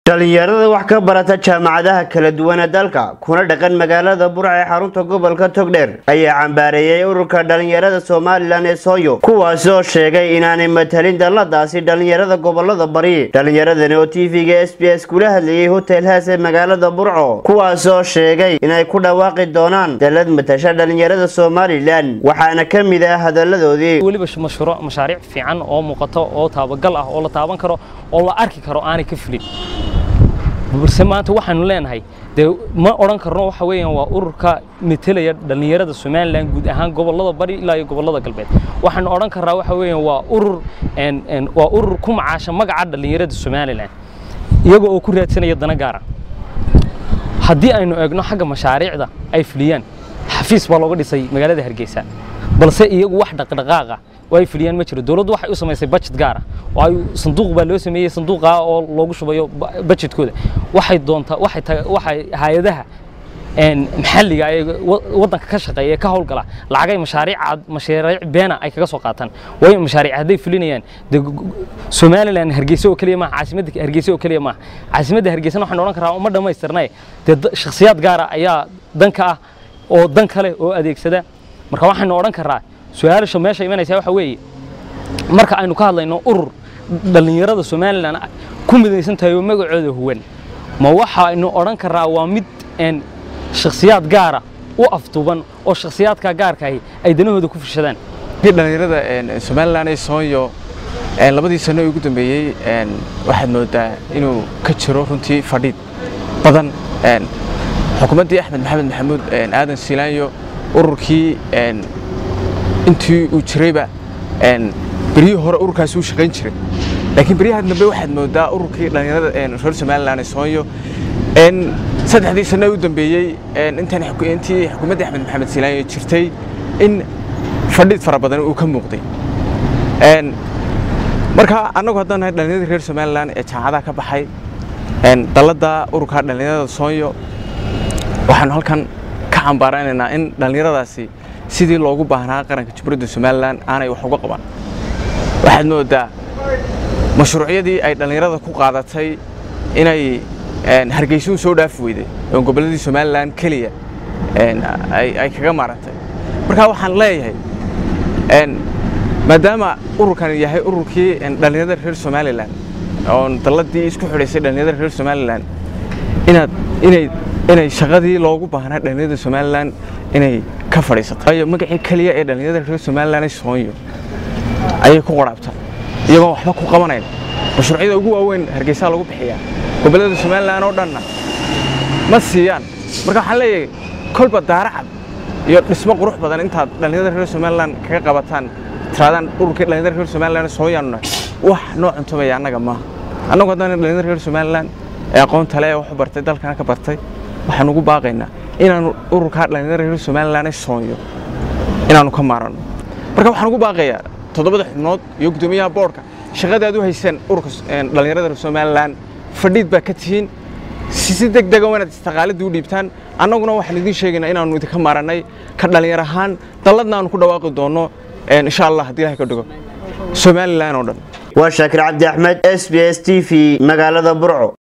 dhalinyarada wax ka barata jaamacadaha kala duwan ee dalka kuna dhaqan magaalada burca ee xarunta gobolka togdheer ayaa cambaareeyey ururka dhalinyarada somalilan ee sooyo kuwaasi oo sheegay inaanay matalin dalladaasi dhalinyarada gobolada bari dhalinyaradani oo tv-ga s b s kula hadlayay hotel haas ee magaalada burco kuwaas oo sheegay inay ku dhawaaqi doonaan dallad matasha dhalinyarada somalilan waxaana ka mid ah hadaladoodii weliba mashruuc mashaariic fiican oo muuqato oo taabagal ah oo la taaban karo oo la arki karo aanay ka fulin balse maanta waxaanu leenahay dee ma odhan karno waxa weeyaan waa ururka metelaya dhallinyarada somalilan guud ahaan gobollada bari ilaa iyo gobollada galbeed waxaanu odhan karnaa waxa weeyaan waa urur waa urur ku macaasha magaca dhallinyarada somalilan iyaga oo ku raadsanaya dana gaara haddii aynu eegno xagga mashaariicda ay fuliyaan xafiis baa looga dhisay magaalada hargeysa balse iyagu wax dhaqdhaqaaqa oo ay fuliyaan ma jiro dowladdu waxay u samaysay budget gaar ah oo ay sanduuq baa loo sameeyey sanduuqa oo loogu shubayo budgetkooda waxay doontaa waxay waxay hay'adaha maxalliga ee waddanka ka shaqeeya ee ka howlgala lacagay mashaariic mashaariic beena ay kaga soo qaataan waayo mashaariic hadday fulinayaan dee somaliland hargeysa oo keliya maaha caasimadda hargeysa oo keliya maaha caasimadda hargeysana waxaan odhan karaa uma dhammaystirnay dee shakhsiyaad gaara ayaa danka ah oo dan kale oo adeegsada marka waxaynu odhan karaa su-aasha meesha imanaysa waxa weeye marka aynu ka hadlayno urur dhallinyarada somalilan ku midaysan tahay oo magacooda huwan ma waxaynu odhan karaa waa mid shakhsiyaad gaara u afduuban oo shakhsiyaadka gaarkaahi ay danahooda ku fishadaan dhallinyarada somalilan ee soonyo labadii sano ee ugu dambeeyey waxaad moodaa inuu ka jiro runtii fadhiid badan xukuumaddii axmed maxamed maxamuud aadan siilaanyo ururkii intii uu jirayba beryihii hore ururkaasi uu shaqayn jiray laakiin beryahan dambe waxaad moodaa ururkii dhallinyarada reer somalilan ee soonyo saddexdii sano u dambeeyey intii xukuumaddii axmed maxamed siilaanyo jirtay in fadhiid fara badan uu ka muuqday marka annagu haddaan nahay dhallinyarada reer somalilan ee jaamacadaha ka baxay dalladda ururka dhallinyarada soonyo waxaanu halkan ka cambaaranaynaa in dhallinyaradaasi sidii loogu baahnaa qaranka jumhuuriyadda somalilan aanay wax uga qaban waxaad moodaa mashruucyadii ay dhallinyarada ku qaadatay inay hargeysuun soo dhaafi weyday oo gobolladii somalilan keliya ay kaga maarantay marka waxaan leeyahay maadaama ururkan yahay ururkii dhallinyarada reer somalilan oon dalladii isku xidhaysay dhallinyarada reer somalilan inaad inay inay shaqadii loogu baahnaa dhallinyarada somalilan inay ka fadhiisato waayo magacii keliya ee dhallinyarada reer somalilan ee soonyo ayay ku qaraabtaan iyagoon waxba ku qabanayn mashruucyada ugu waaweyn hargeysaa lagu bixiyaa gobollada somalilan oo dhanna ma siiyaan marka waxaan leeyahay kolba daaracad iyo dhismo qurux badan intaad dhallinyarada reer somalilan kaga qabataan tiraadaan ururkii dhallinyarada reer somalilan sooyaanuna wax noo cuntumaya annaga maaha annagu haddaan dhallinyarada reer somalilan ee aqoonta le ee wax u bartay dalkana ka bartay waxaan ugu baaqaynaa inaanu ururkaa dhallinyarada reer somalilan ee soonyo inaanu ka maaranno marka waxaan ugu baaqayaa toddobada xubnood iyo guddoomiyaha boodhka shaqadaad u hayseen ururka dhallinyarada reer somalilan fadhiid baa ka tihiin si deg dega inaad istaqaaladii u dhiibtaan annaguna waxaan idiin sheegaynaa inaanu idinka maarannay ka dhallinyar ahaan dalladna aanu ku dhawaaqi doonno insha allah haddii ilahay ka dhigo somalilan oo dhan waa shaakir cabdi axmed s b s t v magaalada burco